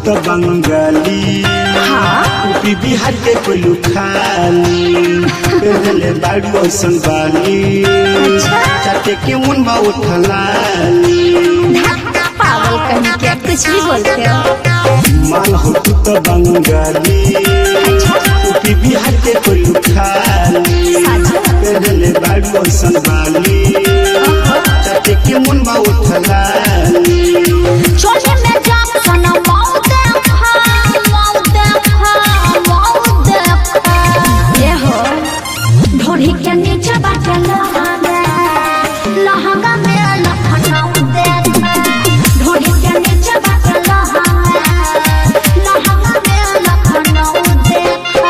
तो बंगाली हाँ यूपी बिहार के कोई खाली पहले बाड़ू ऐसन बाली चाटे के मुन में उठलाली पागल कहीं क्या कुछ भी बोलते हो माल हो तू तो बंगाली यूपी बिहार के कोई खाली पहले बाड़ू ऐसन बाली चाटे के मुन में उठलाली चोले में जाम सना मऊ देखा मऊ देखा मऊ देखा ये हो ढोरी के नीचे बाटे लहंगा लहंगा में लखनऊ देखा ढोरी के नीचे बाटे लहंगा लहंगा में लखनऊ देखा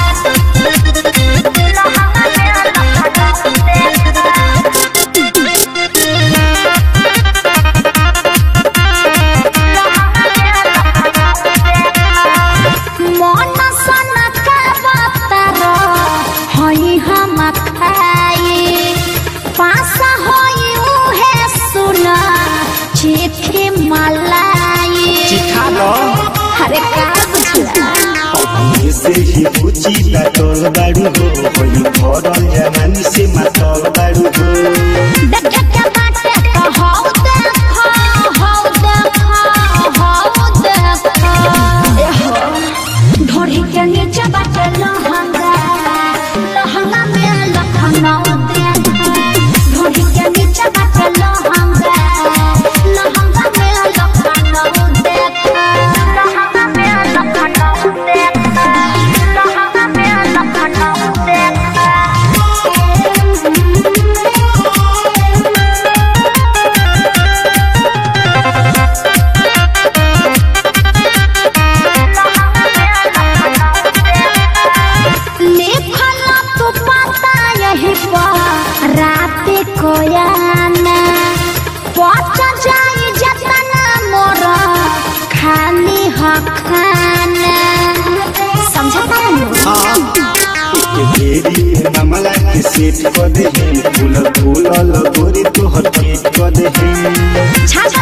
लहंगा में लखनऊ मन सन का बातर हई हम खाई पास हई उहे सुन चिट्ठी मलाई चिखा लो अरे का बुझला ऐसे ही पूछी बाटोल बाड़ू हो वही भरल जवानी से मातल बाड़ू हो देखे के बाटे तो हौ देखा हौ देखा हौ देखा ए हो ढोरी के नीचे बाटे लहंगा लहंगा में लखनऊ देखा ढोरी के नीचे बाटे लहंगा लहंगा में लखनऊ देखा लहंगा में लखनऊ देखा लहंगा में लखनऊ देखा लिखल तू पता यही पर रात कोयाना पच जाई जतना मोर खाली हखाना समझता है के घेरी में मामला के सेट कर दे फूल फूल लगोरी तोहर पेट कर दे छाछ